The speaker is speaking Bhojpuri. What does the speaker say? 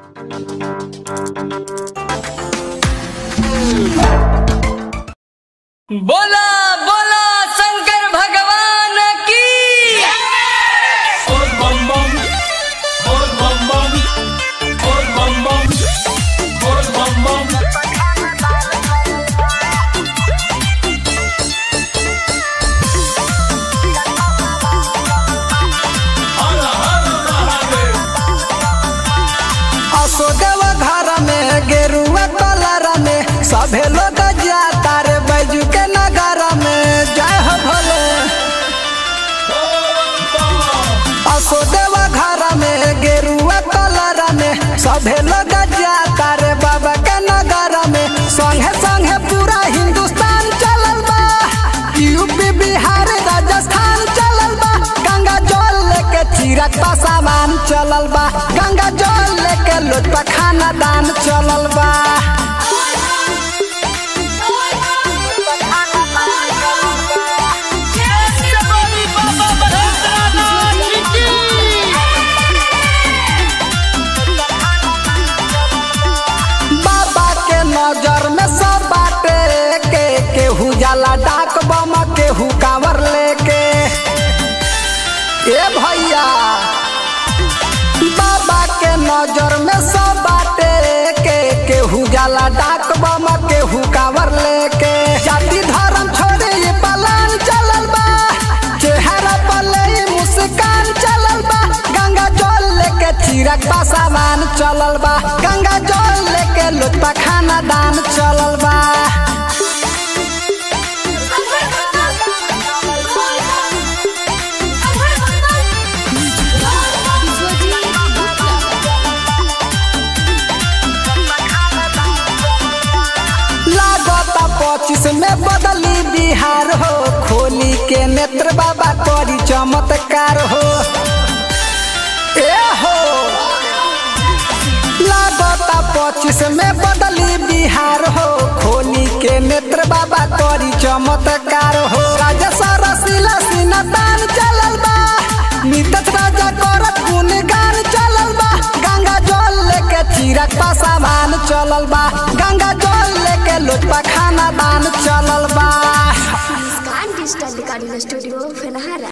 बोला बोला शंकर भगवान की Old bum bum, old bum bum, old bum bum, old bum bum. हर हर महादेव असोदेव घर में गेरुआ कलर में सभे लोग जाता रे बैजू के नगर में जय हो भोले असोदेव घर में गेरुआ कलर में सभे लोग जाता रे बाबा के नगर में संगे संगे पूरा हिंदुस्तान चलल बा यूपी बिहार राजस्थान चलल बा गंगा जल लेके चीरक का सामान चलल बा गंगा जल लेके लोटपा खाना दान चलल बा बाबा के नजर में सब बाटे के केहू जाला डाक बम केहू कांवर लेके ए भैया बाबा के नजर में सब बाटे के केहू जाला डाक बम केहू कांवर लेके जाति धर्म छोड़े ये पलान चलल बा चेहरा पर ले मुस्कान चलल बा गंगा जल लेके चीरक बा सामान चलल बा गंगा जल लेके लोटपा खाना दान चलल बा लागता पच्चीस में बदली बिहार हो खोली के नेत्र बाबा करी चमत्कार हो ए हो लागता पच्चीस में बदली बिहार हो खोली के नेत्र बाबा करी चमत्कार हो राजा सरसिला सिन्हा तान चलल बा नीतच राजा करत गुणगान चलल बा गंगा जल लेके चीरक पा सामान चलल बा गंगा जल लेके लोटपा खाना दान चलल बा Muskan Digital Recording Studio Fenahara